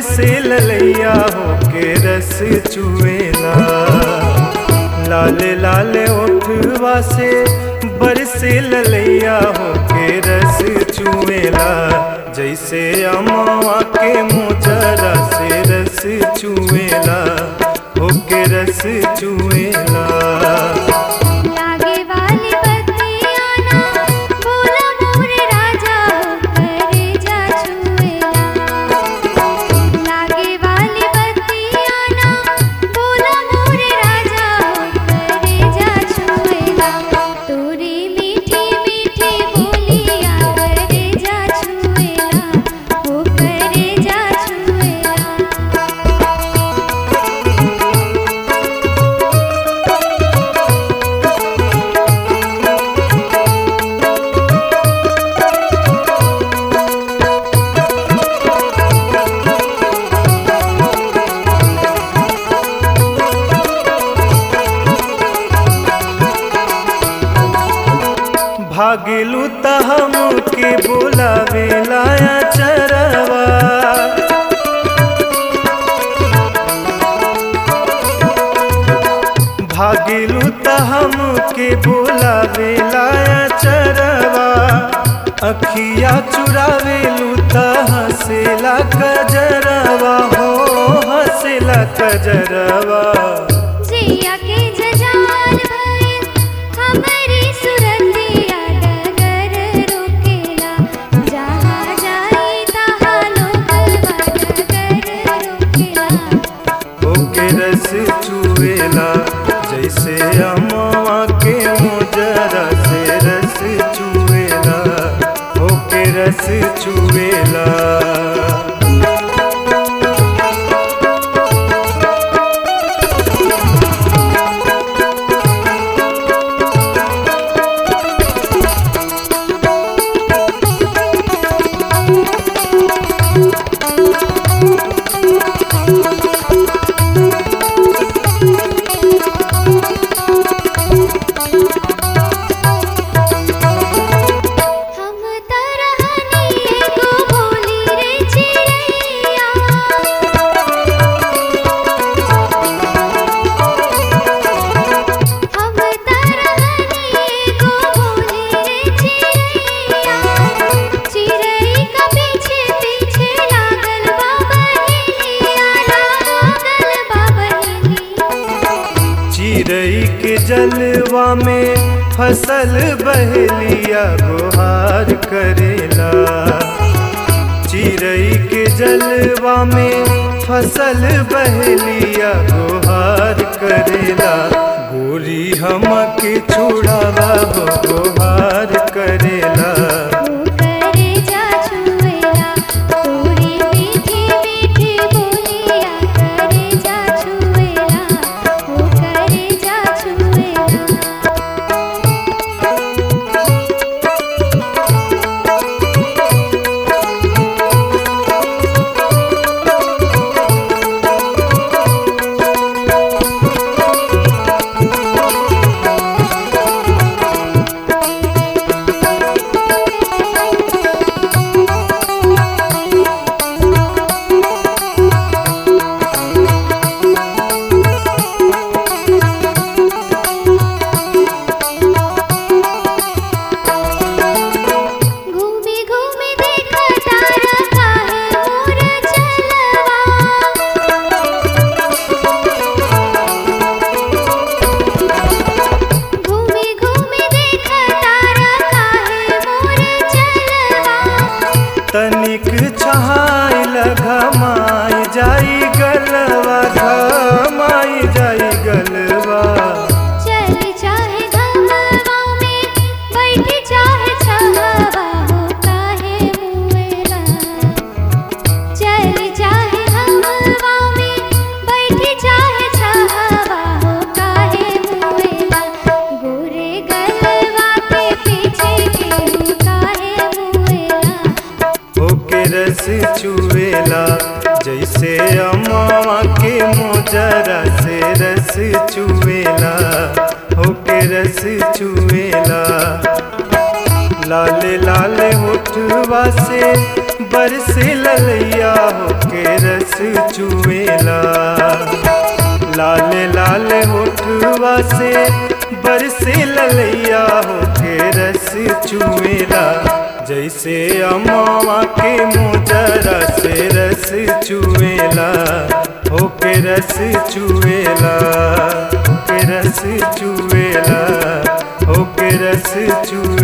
बरसे ललैया होके रस चुएला लाल लाल ओठवा से बरसे ललैया होके रस चुएला जैसे अमवा के मोजरा से रस चुएला होके रस चुएला लागे वाली बत्तियाँ ना बोला मोर राजा हो करे जा छुएला लागे वाली बत्तियाँ ना बोला मोर राजा हो करे जा छुएला तोरी मीठी मीठी बोलिया करे जा छुएला हो करे जा छुएला भागिलू त हमके बोलावे लाया चरवा भागिलू त हमके बोलावे लाया चरवा अखिया चुरावेलू त हंसेला कजरवा हो हंसेला कजरवा जिया के जजाल भइल हमरी सुरतिया डगर रोकेला जहाँ जाई तहाँ लोगवा डगर रोकेला होके रस चुएला जैसे अमवा के मोजरा से रस चुएला होके रस चुएला हम तरहनी एगो बोली रे चिड़ैया हम तरहनी एगो बोली रे चिड़ैया चिड़ै का पीछे पीछे लागल बा बहेलिया लागल बा बहेलिया चिड़ई के जलवा में फसल बहलिया गुहार करेला चिड़ई के जलवा में फसल बहलिया गुहार करेला गोरी हमके छुड़ावा हो गुहार करेला वो करे जा छुएला तोरी मीठी मीठी बोलिया करे जा छुएला वो करे जा छुएला घूमी घूमी देखा तारा काहे मोर चलवा घूमी घूमी देखा तारा काहे मोर चलवा तनिक छहाई घमाई जाई गलवा घमाई जाई गलवा चल चाहे घमवा में बैठ चाहे छहवा हो काहे मुएला चल चाहे घमवा में बैठ चाहे छहवा हो काहे मुएला गोरे गलवा के पीछे के काहे मुएला होके रस चुएला जैसे अम्मा के मोजरा से रस चुएला होके रस चुएला लाल लाल होठवा से बरसे ललैया होके रस चुएला लाल लाल होठवा से बरसे ललैया होके रस चुएला जैसे अमावा के मोजरा से रस चुएला होके रस चुएला होके रस चुएला होके रस चुएला